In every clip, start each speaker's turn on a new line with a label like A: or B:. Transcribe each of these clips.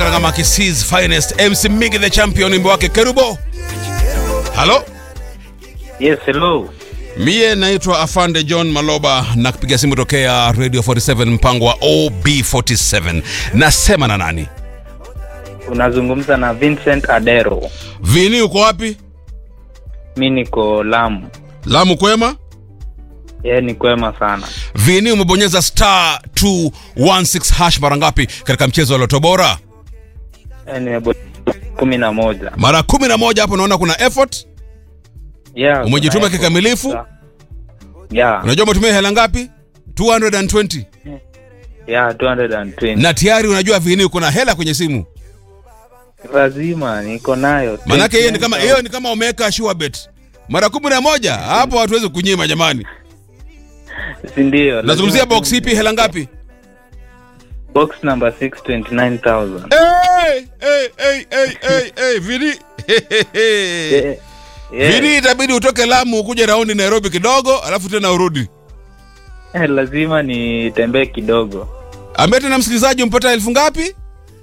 A: katika Makisi's finest MC Migi the champion, wimbo wake Kerubo. Halo,
B: Yes, hello.
A: mie naitwa Afande John Maloba na kupiga simu tokea Radio 47 mpango wa OB47. Nasema na nani?
B: Unazungumza na Vincent Adero.
A: Vini, uko wapi?
B: Mi niko Lamu.
A: Lamu kwema?
B: Yeye ni kwema sana.
A: Vini, umebonyeza star 216 hash mara ngapi katika mchezo wa Loto Bora?
B: Yeye nimebo kumi na moja.
A: Mara kumi na moja. Hapo naona kuna effort.
B: Yeah,
A: Umejituma
B: kuna
A: kikamilifu?
B: effort. Yeah,
A: Unajua umetumia hela ngapi? 220
B: yeah, 220.
A: na tayari unajua Vini uko na hela kwenye simu.
B: Lazima niko nayo.
A: Manake hiyo ni kama hiyo ni kama umeweka sure bet. Mara kumi na moja hapo hatuwezi kunyima jamani.
B: si ndio?
A: Nazungumzia
B: lazima
A: box
B: tu-
A: ipi hela ngapi?
B: Box number 629,000.
A: Hey, hey, hey, hey, hey, hey, Vini.
B: Yeah, yeah.
A: Vini itabidi utoke Lamu ukuje raundi Nairobi kidogo alafu tena urudi.
B: Eh, lazima nitembee kidogo.
A: Ambaye tena msikilizaji umpata elfu ngapi?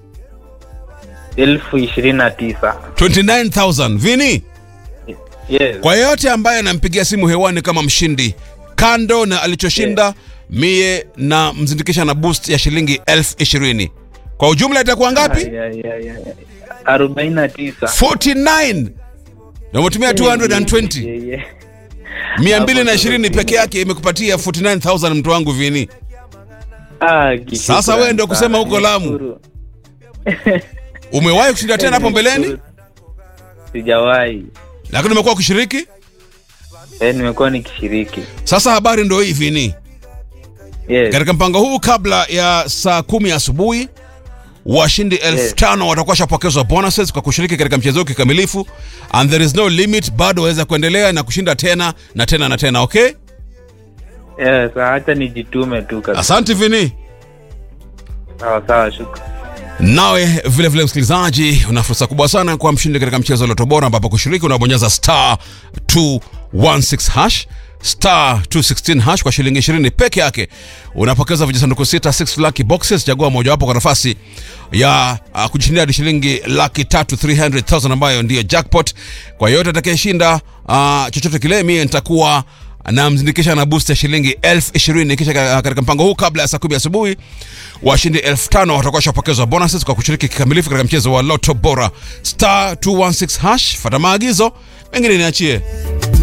B: elfu ishirini na tisa.
A: 29000. Vini,
B: Yes.
A: kwa yeyote ambaye anampigia simu hewani kama mshindi, kando na alichoshinda mie na mzindikisha na boost ya shilingi elfu ishirini. Kwa ujumla itakuwa ngapi?
B: Ay, ay, ay, ay. arobaini na tisa.
A: 49 na umetumia 220
B: Yeah, yeah.
A: 220 peke yake imekupatia 49000 mtu wangu Vini.
B: Ah, kishukrani
A: Sasa wewe ndio kusema
B: sana.
A: huko Lamu.
B: Nishukuru.
A: Umewahi kushinda tena hapo mbeleni,
B: Sijawahi.
A: lakini umekuwa ukishiriki.
B: Eh, nimekuwa nikishiriki.
A: Sasa habari ndio hii Vini,
B: Yes.
A: katika mpango huu kabla ya saa kumi asubuhi washindi elfu
B: Yes.
A: tano watakuwa shapokezwa bonuses kwa kushiriki katika mchezo huu kikamilifu, and there is no limit. Bado waweza kuendelea na kushinda tena na tena na tena. Okay,
B: Yes, acha nijitume tu kabisa.
A: asante Vini.
B: Sawa sawa, shukrani.
A: Nawe vile vile msikilizaji, una fursa kubwa sana kwa mshindi katika mchezo wa Loto Bora, ambapo kushiriki unabonyeza star 216 hash star 216 hash kwa shilingi 20 peke yake. Unapokeza vijisanduku sita 6 lucky boxes, chagua mojawapo kwa nafasi ya uh, kujishindia hadi shilingi laki tatu 300,000 ambayo ndiyo jackpot. Kwa yote atakayeshinda uh, chochote kile, mie nitakuwa na mzindikisha na boost ya shilingi elfu ishirini kisha ka- katika mpango huu kabla ya saa kumi asubuhi washindi elfu tano watakuwa washapokezwa bonuses kwa kushiriki kikamilifu katika mchezo wa Loto Bora star 216 hash. Fata maagizo mengine niachie.